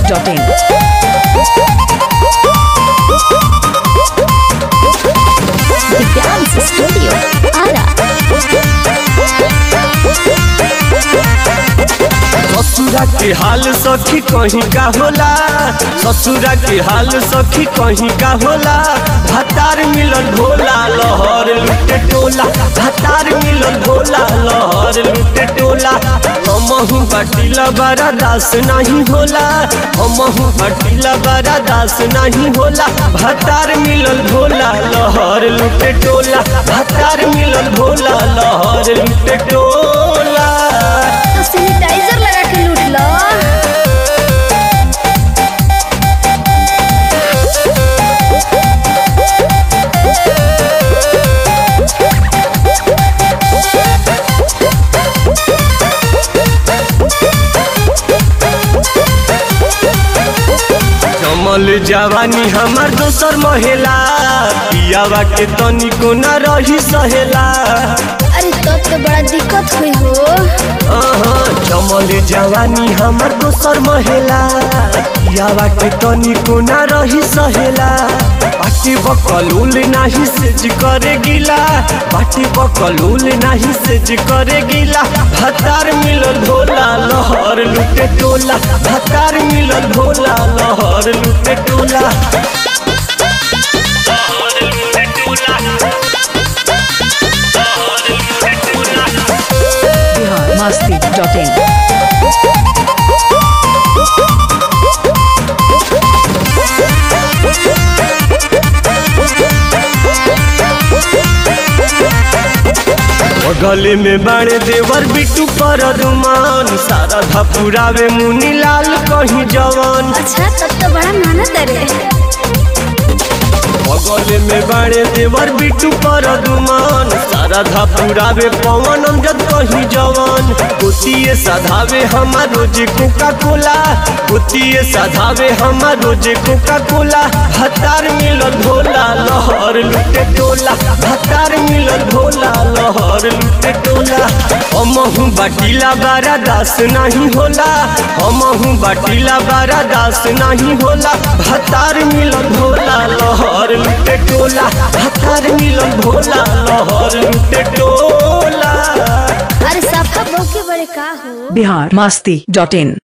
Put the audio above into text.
biharmasti.in The Dance Studio, Ara. ससुरा के हाल सखी कहीं का होला ससुरा के हाल सखी कहीं का होला भतार मिलन भोला लहर लुटे टोला भतार मिलन भोला लहर लुटे टोला हमहू बटिला बड़ा दास नहीं होला हमहू बटिला बड़ा दास नहीं होला भतार मिलन भोला लहर लुटे टोला भतार मिलन भोला लहर लुटे टोला तो सैनिटाइजर लगा के लूट लो कमल जवानी हमार दोसर महिला पियावा के तनिको न रही सहेला अरे तब तो बड़ा दिक्कत हुई हो अहाँ, कमल जवानी हमार दोसर महिला पियावा के तनिको न रही सहेला बाटी बकलूल नाही सेज करे गिला बाटी बकलूल नाही सेज करे गिला भतार मिलल भोला लहर लुटे टोला भतार मिलल भोला लहर लुटे टोला biharmasti.in गले में बाणे देवर बिटू पर रुमान सारा धपुरावे मुनी लाल कहीं जवान अच्छा तब तो बड़ा मेहनत है रे गले में बाणे देवर बिटू पर रुमान सारा धपुरावे पवन अमजद कहीं जवान गोतिये साधावे हमार रोजे कोका कोला गोतिये साधावे हमार रोजे कोका कोला भतार मिलल भोला लहर लुटे टोला भतार मिलल भोला लहर लुटे टोला हमहू बाटिला बारा दास नहीं होला हमहू बाटिला बारा दास नहीं होला भतार मिलल भोला लहर लुटे टोला भतार मिलल भोला लहर लुटे टोला अरे सफा बहु के बड़े का हो biharmasti.in